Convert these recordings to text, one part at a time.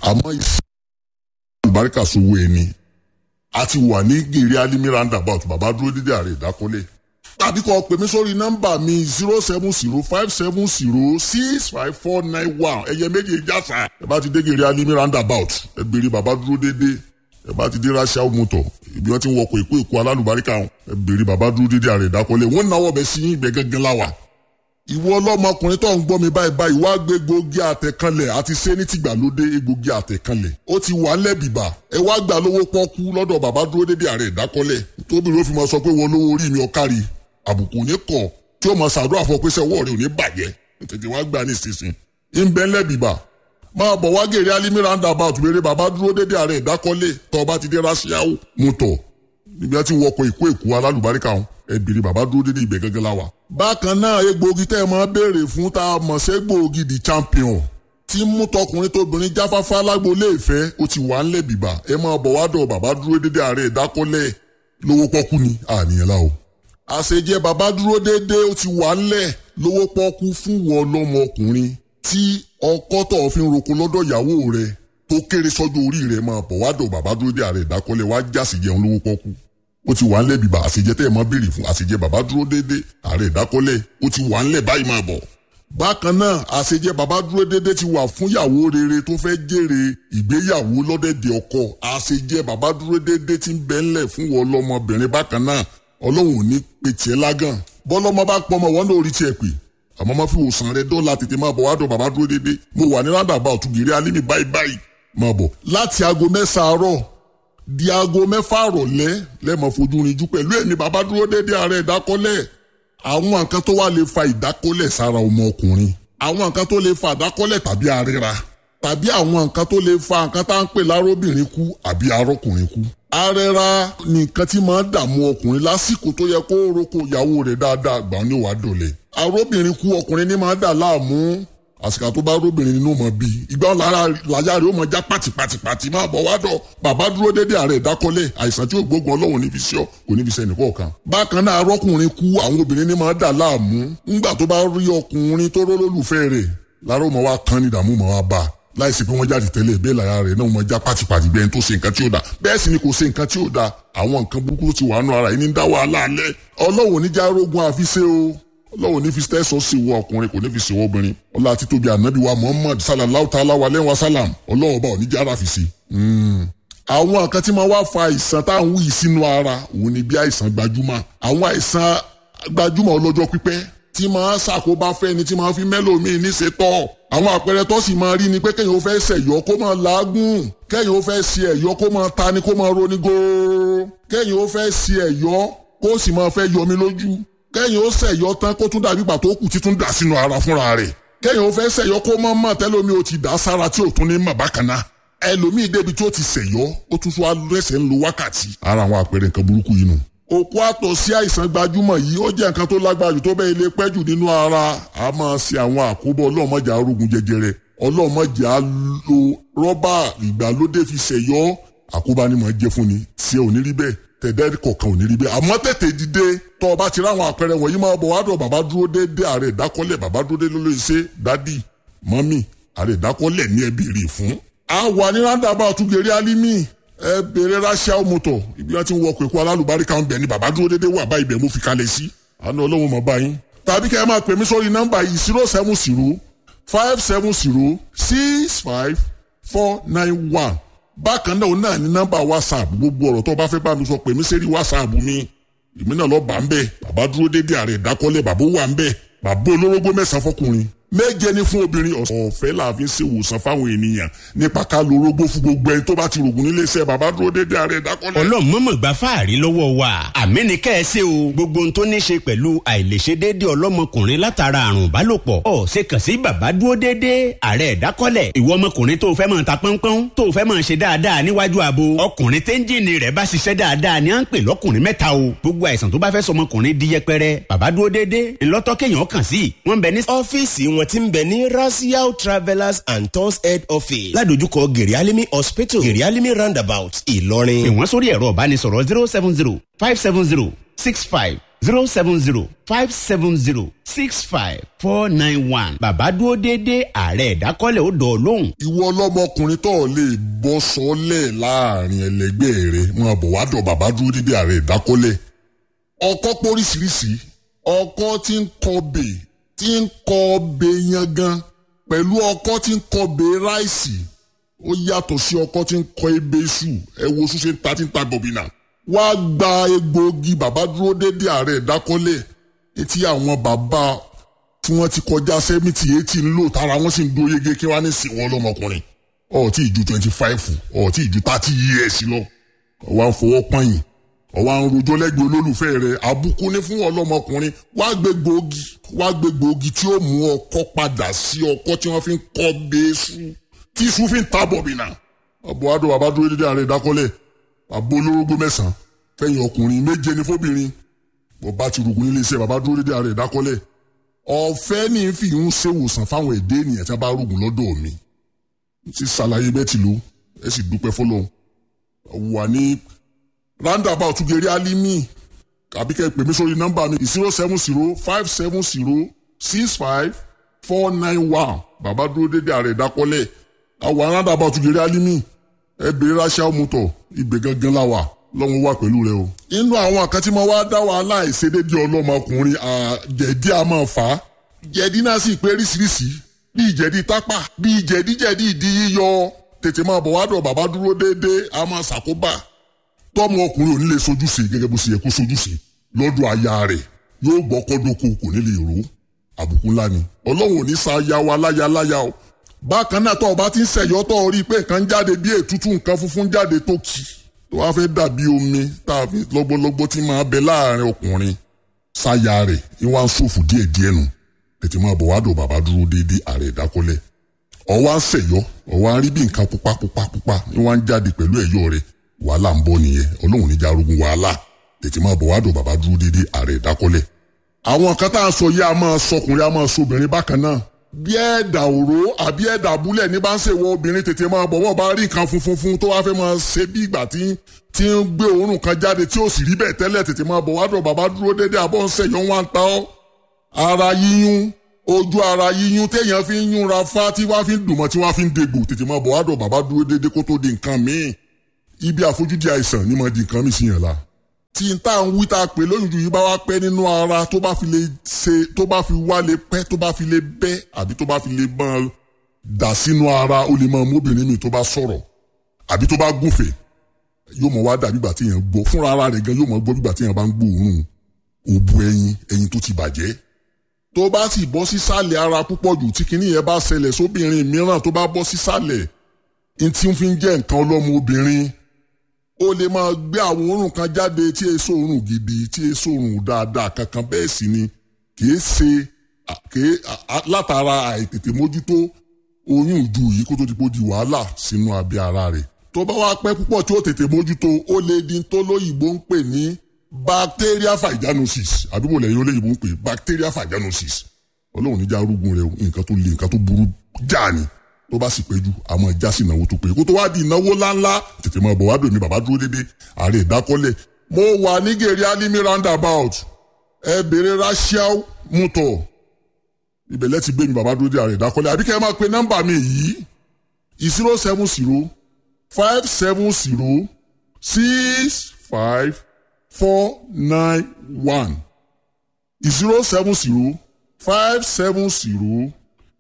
àmọ́ iṣẹ́ àlùbáríkà sowó ẹni a ti wà ní gèrè alimi roundabout bàbá dúró dídé ààrẹ ìdákọ́lé tàbí kọ́ pè mí sórí nọ́mbà mi zero seven zero five seven zero six five four nine one ẹ̀yẹ méjì jásà ẹ bá ti dé gèrè alimi roundabout ẹ béèrè bàbá dúró dédé ẹ bá ti dé rásíà mọ́tò ibi wọn ti ń wọkọ̀ èkó èkó alálùbáríkà ẹ béèrè bàbá dúró dédé ààrẹ ìdákọ́lé wọn náwó bẹ sí ibẹ̀ gángan láwà ìwọ ọlọ́mọkùnrin tó ń gbọ́ mi báyìí báyìí wá gbé egbògi àtẹ̀kanlẹ̀ àti ṣé ní tìgbàlódé egbògi àtẹ̀kanlẹ̀ ó ti wà lẹ́bìbà ẹ wá gbà lówó pọ́kú lọ́dọ̀ bàbá dúró dédé ààrẹ ìdákọ́lẹ̀ tóbi ló fi máa sọ pé wọ́n lówó orí mi ọ̀kárí àbùkù ní kọ̀ tí ó máa ṣàdúrà fún ọ pé sẹ́wọ́ rẹ̀ ò ní bàjẹ́ tètè wá gbà ní ìsinsìn ń bẹ́ lẹ́bìbà máa bọ̀ wá gèrè alimi roundabout béèrè bàbá dúró dédé ààrẹ ìdákọ́lẹ̀ tọ́ ọba ti dé rásíáwó mú tọ̀ níbi tí wọ́n kọ ìkó èkó alálùbáríkà wọn ẹbìrì bàbá dúró dédé ibẹ̀ gẹ́gẹ́ la wà. bákan náà egbòogi tẹ́ ẹ máa béèrè fún tá a mọ̀ sí egbòogi the champion tí mú tọkùnrin tóbìnrin jáfáfá lágboolé ìfẹ́ ó ti wà ńlẹ̀ bìbà ẹ máa bọ̀ wá dọ̀ bàbá dúró dédé ààrẹ ìdákọ́lẹ̀ lówó pọ́kú ni àníyàn la o. àṣejẹ bàbá dúró dédé ó ti wà ńlẹ̀ lówó pọ́kú fún wọn lọ́mọkùnrin tí ọkọ tó fi ń roko lọ́dọ̀ ìyàwó rẹ̀ tó kéré sọ́jọ́ orí rẹ̀ máa bọ̀ wá dọ̀ bàbá dúró dédé ààrẹ ìdákọ́lẹ̀ wá jásì jẹun lówó pọ́kú ó ti wà ńlẹ̀ bíbá àṣejẹ tẹ́ ẹ mọ́ béèrè fún àṣejẹ bàbá dúró déédéé ààrẹ ìdákọ́lẹ̀ ó ti wà ńlẹ̀ báyìí máa bọ̀. bákan náà àṣejẹ bàbá dúró déédéé ti wà fún yàwó rere tó fẹ́ jèrè ìgbéyàwó lọ́dẹ̀dẹ̀ ọkọ àṣejẹ bàbá dúró déédéé ti ń bẹ ńlẹ̀ fún wọn lọ́mọbìnrin bákan náà ọlọ́run ò ní pe tiẹ̀ lágàn bọ́lọ́mọ bá pọ̀ mọ́ wọn náà orí tiẹ̀ pè àmọ́ má fi wòsàn rẹ dọ́là tètè máa bọ̀ wá dọ̀ bàbá dúró déédéé mo wà ní rádàbà òtúgìrì alímì báyìí báyìí máa bọ̀ láti aago mẹ́sàn-án àárọ̀ di aago mẹ́fà rọ̀lẹ́ lẹ́mọ̀ fojú rinjú pẹ̀lú ẹ̀mí bàbá dúró déédé ààrẹ ìdákọ́lẹ̀ àwọn nǹkan tó wà lè fa ìdákọ́lẹ̀ sára ọmọ ọkùnrin àwọn nǹkan tó lè fa ìdákọ́lẹ̀ tàbí àríra tàbí àwọn nǹkan tó lè fa nǹkan tá à ń pè lárobìnrin kú àbí arọ́kùnrin kú. àrẹra ni nǹkan tí máa ń dààmú ọkùnrin lásìkò tó yẹ kó roko ìyàwó rẹ̀ dáadáa gbà ní wàá dọ̀lẹ̀. arọ́bìnrin kú ọkùnrin ní máa ń dà láàmú àsìkò tó bá róbìnrin nínú mọ bíi ìgbà lára làyà rẹ ó mọ já pàtìpàtìpàtì máa bọ̀ wádọ̀ bàbá dúró dédé ààrẹ ìdákọ́lẹ̀ àìsàn tí ó gbógun ọlọ́run níbi sí ọ kò níbi sẹ́ni kọ̀ọ̀kan. bákan náà arọ́kùnrin kú àwọn obìnrin ní máa dà láàmú ńgbà tó bá rí ọkùnrin tó rólólùfẹ́ rẹ̀ lára ó mọ wá kan ní ìdààmú mọ wá bá láìsí pé wọ́n jáde tẹ́lẹ̀ bẹ́ẹ̀ lára rẹ̀ náà mọ já pàtìpàtì bẹ́ẹ̀ tó ṣe nǹkan tí ó da bẹ́ẹ̀ sì ni kò ṣe nǹkan tí ó da àwọn nǹkan burúkú tó ti wà nù ara yìí ní dá wàhálà alẹ́ ọlọ́run oníjà rógun àfiṣe o ọlọ́run ní fi tẹ́sọ̀ sí wọ ọkùnrin kò ní fi ṣèwọ́ obìnrin ọlá títóbi ànábì wa muhammad sallallahu ta'ala wa lẹ́wọ̀n salam ọlọ́run ọba oníjà ara fi sí. àwọn nǹkan tí máa wá fa àìsàn tá à ń wí sínú ara òun ni bí àìsàn gbajúmọ̀ àwọn àìsàn gbajúmọ̀ ọlọ́jọ́ pípẹ́ tí máa ṣàkóbá fẹ́ni tí máa fi mẹ́lòmíì ní ṣetọ́ àwọn àpẹẹrẹ tó sì máa rí ni pé kéèyàn ó fẹ́ ṣẹ̀yọ́ kó máa làágùn kéèyàn ó fẹ́ ṣe ẹ̀yọ́ kó máa tani kó máa roni góóró kéèyàn ó fẹ́ ṣe ẹ̀yọ́ kó sì máa fẹ́ yọmi lójú kẹ́yìn ó ṣẹ̀yọ́ tán kó tún dàbí pàtó kù títún dà sínú ara fúnra rẹ̀ kẹ́yìn ó fẹ́ ṣẹ̀yọ́ kó mọ́ mọ́ tẹ́lómi ó ti dà sára tí ò tún ní mọ̀ bákan náà ẹlòmíì débi tó ti ṣẹ̀yọ́ ó tún tún wá lẹ́sẹ̀ ń lo wákàtí. ara àwọn àpẹẹrẹ nǹkan burúkú yìí nù. òkú àtọ̀ sí àìsàn gbajúmọ̀ yìí ó jẹ́ nǹkan tó lágbára jù tó bẹ́ẹ̀ ilé pẹ́ jù nínú ara a máa ṣe àwọn àkóbọ̀ ọlọ́mọjà arógun jẹjẹrẹ ọlọ́mọjà lo rọ́bà ìgbàlódé fi ṣẹ̀yọ́ àkóbá ni mò ń jẹ́ fún ni tí ẹ ò ní rí bẹ́ẹ̀ tẹ̀dẹ́ kọ̀ọ̀kan ò ní rí bẹ́ẹ̀ àmọ́ tètè dìde tọ́ ọ bá ti ráwọn àpẹẹrẹ wọ̀nyí máa bọ̀ wá dọ̀ bàbá dúró déédé ààrẹ ìdákọ́lẹ̀ bàbá dúró déédé ló ṣe dádì mọ́mì ààrẹ ìdákọ́lẹ̀ ní ẹbí rè fún. a wà ní rándàbà àtúgẹ̀rẹ́ alímì ẹ bèrè ráṣíà mọ́tò ibi wọn ti ń wọkọ̀ èkó alálùbáríkà ń bẹ̀ ni bàbá dúró déédé wà báyìí bẹ̀ mo fi kalẹ̀ sí. àná ọlọ́run mọ̀ báyìí. tàbí kẹ́ ẹ máa pè mí sórí nọ́mbà yìí zero seven zero five seven zero six five four nine one bákan náà náà ní nọ́mbà whatsapp gbogbo ọ̀rọ̀ tó bá fẹ́ bá mi sọ pè mí sẹ́rí whatsapp mi èmi náà lọ bá ń bẹ̀ bàbá dúró dédé ààrẹ ìdákọ́lẹ̀ bàbá wà ń bẹ̀ bàbá olórógbó mẹ́sàn-án fọkùnrin méje ní fún obìnrin ọ̀fẹ́ la fi ń ṣe ìwòsàn fáwọn ènìyàn nípa ká lo orógbó fún gbogbo ẹni tó bá ti rògùn nílé iṣẹ́ bàbá dúró dédé ààrẹ ìdákọ́lẹ̀. ọlọ́mọ̀mọ̀ gba fáàrí lọ́wọ́ wa àmì ní kẹ́ ẹ ṣe o gbogbo ohun tó ní ṣe pẹ̀lú àìlèṣe déédé ọlọ́mọkùnrin látara àrùn ìbálòpọ̀ ọ̀ ṣe kàn sí bàbá dúró dédé ààrẹ ìdákọ́lẹ̀ ìwọ ọmọkùnrin tó fẹ́ máa ta pọ́npọ́n tó fẹ́ máa ṣe dáadáa níwájú abo ọkùnrin téńjìnì rẹ̀ bá ṣiṣẹ́ dáadáa ni à ń pè lọ́kùnrin mẹ́ta o gbogbo àìsàn tó bá fẹ́ sọmọkùnrin di yẹpẹrẹ bàbá dúró dédé ńlọ́tọ́ kéèyàn kàn sí wọ́n bẹ ní. ọ́fíìsì wọn ti ń bẹ ní rasiao travellers and tours head office ládojúkọ gerialimi hospital gerialimi roundabout ìlọrin. pè wọ́n sórí ẹ̀rọ ìbánisọ̀rọ̀ zero seven zero five seven zero six five zero seven zero five seven zero six five four nine one bàbá dúró déédéé ààrẹ ìdákọ́lẹ̀ ó dọ̀ ọ́ lóhùn. ìwọ ọlọ́mọkùnrin tó lè bọ́ sọ́lẹ̀ láàrin ẹlẹgbẹ́ rẹ máa bọ̀ wá dọ̀ bàbá dúró dídí ààrẹ ìdákọ́lẹ̀ ọkọ́ póríṣiríṣi ọkọ́ tí ń kọbè tí ń kọbè yangan pẹ̀lú ọkọ́ tí ń kọbè ráìsì ó yàtọ̀ sí ọkọ́ tí ń kọ ebè iṣu ẹ wo oṣù ṣe ń ta tí ń ta gọ̀bìnà wá gba egbòogi bàbá dúró dédé ààrẹ ìdákọ́lẹ̀ etí àwọn bàbá tí wọ́n ti kọjá sẹ́mìtì eighty ń lò tára wọ́n sì ń dó yege kí wọ́n á ní sìn wọ́n lọ́mọkùnrin ọ̀ọ́tí ìju twenty five ọ̀ọ́tí ìju thirty years lọ ọ̀wá ń fọwọ́ pọ́yìn ọ̀wá ń rojọ́ lẹ́gbẹ̀ẹ́ olólùfẹ́ rẹ̀ àbùkù ní fún ọlọ́mọkùnrin wá gbé gbòógì wá gbé gbòógì tí ó mú ọkọ́ padà sí ọkọ́ tí wọ́n fi ń kọ́ bẹ́ẹ́sù tí iṣu fi ń ta bọ̀bìnà ọ̀bọ̀ adó bàbá dúró dédé ààrẹ ìdákọ́lẹ̀ àbó olórógbó mẹ́sàn-án fẹ̀yìn ọkùnrin méje ní fóbìnrin bọ̀bá ti rògùn nílé iṣẹ́ bàbá dúró dédé ààrẹ ìdákọ́lẹ̀ ọ̀fẹ́ ní fi ń ṣèwòsàn fáwọn èdè ènìyàn tí a bá rògùn lọ́dọ̀ mi ti ṣàlàyé bẹ́ẹ̀ tìlú ẹ sì dúpẹ́ fọlọ́run wà ní roundabout gèrè alimi àbí kẹ́ ẹ pè mí sórí nọ́mbà mi zero seven zero five seven zero six five four nine one bàbá dúró dédé ààrẹ ìdákọ́lẹ̀ àwọn roundabout gèrè alimi ẹ bèrè ráṣà mọ́tò ibẹ̀ gangan la wà lọ́wọ́ wà pẹ̀lú rẹ o. inú àwọn kan tí mo wá dá wàhálà ìṣedédé ọlọ́mọkùnrin jẹ̀dí a máa fà á. jẹ̀dí náà sì pé ríṣiríṣi bíi jẹ̀dí tápà bíi jẹ̀díjẹ̀dí ìdí yíyọ tètè máa bọ̀ wádọ̀ bàbá dúró déédéé a máa ṣàkóbá. tọ́mọ ọkùnrin ò ní lè sojúṣe gẹ́gẹ́ bó ṣe yẹ kó sojúṣe lọ́dọ̀ aya rẹ̀ yóò gbọ́ kọ́dọ́kọ kò ní lè ró àbùkù ńlá ni ọlọ́run ò ní sa aya wa láya láya o bákan náà tọ́ ọba ti ń ṣẹ̀yọ́ tọ́ ọ rí i pé nǹkan jáde bí ètútù nǹkan funfun jáde tó kì í tó wá fẹ́ dàbí omi tá a fi lọ́gbọ́lọ́gbọ́ tí máa bẹ láàrin ọkùnrin sáyà rẹ̀ ìwà ń ṣòfò díẹ̀ díẹ̀ nù tètè máa bọ̀ wá dò bàbá dúró déédéé ààrẹ ìdákọ́lẹ̀ ọwọ́ ń ṣẹ̀yọ́ ọwọ́ ń rí bí nǹkan pupa pupa pupa ìwà ń jáde pẹ̀lú ẹ̀yọ́ rẹ̀ wàhálà ń bọ̀ nìyẹn ọlọ́run níjà arógun wàhálà tètè máa bọ̀ wá dò bàbá dúró déédéé ààrẹ ìdákọ́lẹ̀ àwọn kan tá à ń sọ yìí a máa sọkùnrin a máa sọbìnrin bákan náà bí ẹ̀dà òró àbí ẹ̀dà abúlẹ̀ ní bá ń ṣèwọ obìnrin tètè máa bọ̀ wọ́n bá rí nǹkan funfun fún tó wá fẹ́ máa ṣe bí ìgbà tí tí ń gbé òórùn kan jáde tí ó sì rí bẹ́ẹ̀ tẹ́lẹ̀ tètè máa bọ̀ wádùn bàbá dúró déédéé àbọ̀ ń ṣẹ̀yọ́ wọn ta ọ́. ara yíyún ojú ara yíyún téèyàn fi ń yúnra fá tí wá fi ń dùnmọ́ tí wá fi ń degbò tètè máa bọ̀ wádùn bàbá dúró déédéé kó tó di nǹkan míì ibi àfojúdi àìsàn ni máa di nǹkan míì sí yẹn la tí n tá à ń wí tá a pè lóyún ju yìí bá wá pẹ́ nínú ara tó bá fi lè ṣe tó bá fi wá lè pẹ́ tó bá fi lè bẹ́ àbí tó bá fi lè máa dà sínú ara ó lè máa móbìnrin mi tó bá sọ̀rọ̀ àbí tó bá gúnfè yóò mọ̀ wá dà bígbà tí èèyàn gbọ́ fúnra ara rẹ̀ gan yóò mọ̀ gbọ́ bígbà tí èèyàn bá ń gbóòórùn òbu ẹyin ẹyin tó ti bàjẹ́ tó bá sì bọ́ sísàlẹ̀ ara púpọ̀ jù tí kinní yẹn bá ṣẹlẹ̀ sóbìnrin mìíràn tó bá bọ́ sísàlẹ̀ ní tí ń fi ń jẹ́ nǹkan ọlọ́mọ obìnrin ó lè máa gbé àwọn òórùn kan jáde tí èso òórùn gidi tí èso òórùn dáadáa kankan bẹ́ẹ̀ sì ni kìí ṣe kìí látara àìtètè mójútó oyún ìju yìí kó tó di pé ó di wàhálà sínú abẹ́ ara rẹ̀ tó bá wá pẹ́ púpọ̀ tí ó tètè mójútó ó lè di tó lóyìnbó ń pè ní bacteria vaginosis àdúgbò lẹ́yìn olóyìnbó ń pè bacteria vaginosis ọlọ́run níjà arúgbó rẹ nǹkan tó le nǹkan tó burú jáà ni tó bá sì péjú àmọ́ ìjà sí ìnáwó tó pé kó tó wá di ìnáwó ńláńlá tètè máa bọ̀ wá dòní bàbá dúró dédé ààrẹ ìdákọ́lẹ̀ mo wà ní gèrè alimi roundabout ẹ bèrè rachel muto ibẹ̀lẹ̀ ti gbé mi bàbá dúró dédé ààrẹ ìdákọ́lẹ̀ àbíkẹ́ ẹ máa pe nọ́mbà mi yìí zero seven zero five seven zero six five four nine one zero seven zero five seven zero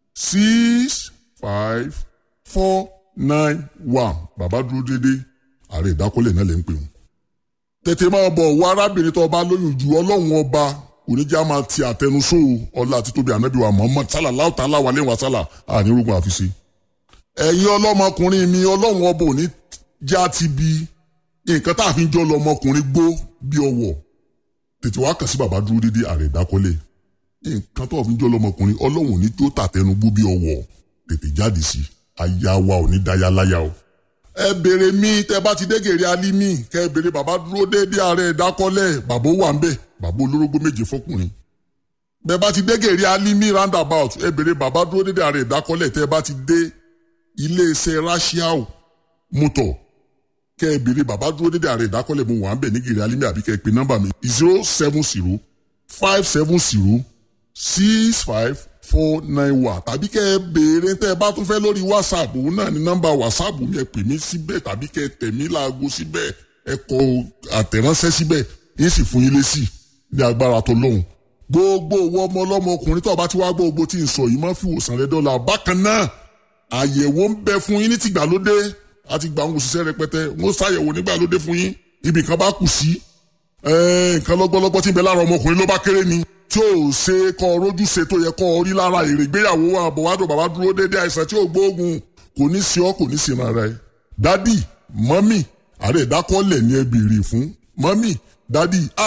six five four nine one bàbá dúró dédé ààrẹ ìdákọ́lẹ̀ náà lè ń pè wọ́n. tètè máa bọ̀ wọ arábìnrin tó bá lóyún ju ọlọ́run ọba oníjà máa ti àtẹnusó ọlá àti tóbi ànábì wa Muhammad sálà láwùtà aláwa lẹ́wọ̀n sálà ànírúgbọ̀n àfiṣe. ẹ̀yin ọlọ́mọkùnrin mi ọlọ́run ọba òní já ti bi nǹkan tá a fi ń jọ lọmọkùnrin gbó bí ọwọ́ tètè wá kàn sí bàbá dúró dédé ààrẹ ìdákọ́lẹ̀ nǹkan tó a fi ń jọ lọmọkùnrin ọlọ́run òní tó tàtẹnugbó bí ọwọ́ tètè jáde sí aya wa ò ní dáyà láyà o. ẹ béèrè mi tẹ bá ti dé gèrè alimi kẹ ẹ béèrè bàbá dúró déédéé ààrẹ ìdákọ́lẹ̀ bàbá wà ń bẹ̀ bàbá olórógbó méje fọkùnrin. bẹ bá ti dé gèrè alimi roundabout ẹ béèrè bàbá dúró déédéé ààrẹ ìdákọ́lẹ̀ tẹ bá ti dé iléeṣẹ́ rashiao mọ́tò kẹ ẹ béèrè bàbá dúró déédéé ààrẹ ìdákọ́lẹ̀ mo wà ń bẹ̀ ní gèrè alimi àbí kẹ ẹ pe nọ́mbà mi zero seven zero five seven zero six five four nine one tàbí kẹ́ ẹ béèrè tẹ́ ẹ bá tún fẹ́ lórí whatsapp òun náà ní nọ́mbà whatsapp mi ẹ pè mí síbẹ̀ tàbí kẹ́ ẹ tẹ̀ mí láago síbẹ̀ ẹ kọ àtẹ̀ránṣẹ́ síbẹ̀ yín sì fún yín lésì ní agbára tó lóhùn gbogbo owó ọmọ ọlọ́mọ ọkùnrin tó bá ti wá gbogbo tí ń sọ yìí máa fi wòsàn rẹ dọ́là bákan náà àyẹ̀wò ń bẹ fún yín ní tìgbàlódé àti gbà ń òṣìṣẹ́ rẹpẹtẹ wọ́n ṣàyẹ̀wò nígbàlódé fún yín ibì kan bá kù sí nǹkan lọ́gbọ́lọ́gbọ́ tí ń bẹ lára ọmọkùnrin ló bá kéré ni tí ò ṣe kọ́ rójú ṣe tó yẹ kọ́ rí lára èrè ìgbéyàwó àbọ̀wádò bàbá dúró dédé àìsàn tí ò gbóògùn kò ní sí ọ kò ní sí ara ẹ. dádì mọ́mì àrẹ ìdákọ́lẹ̀ ni ẹ béèrè fún mọ́mì dádì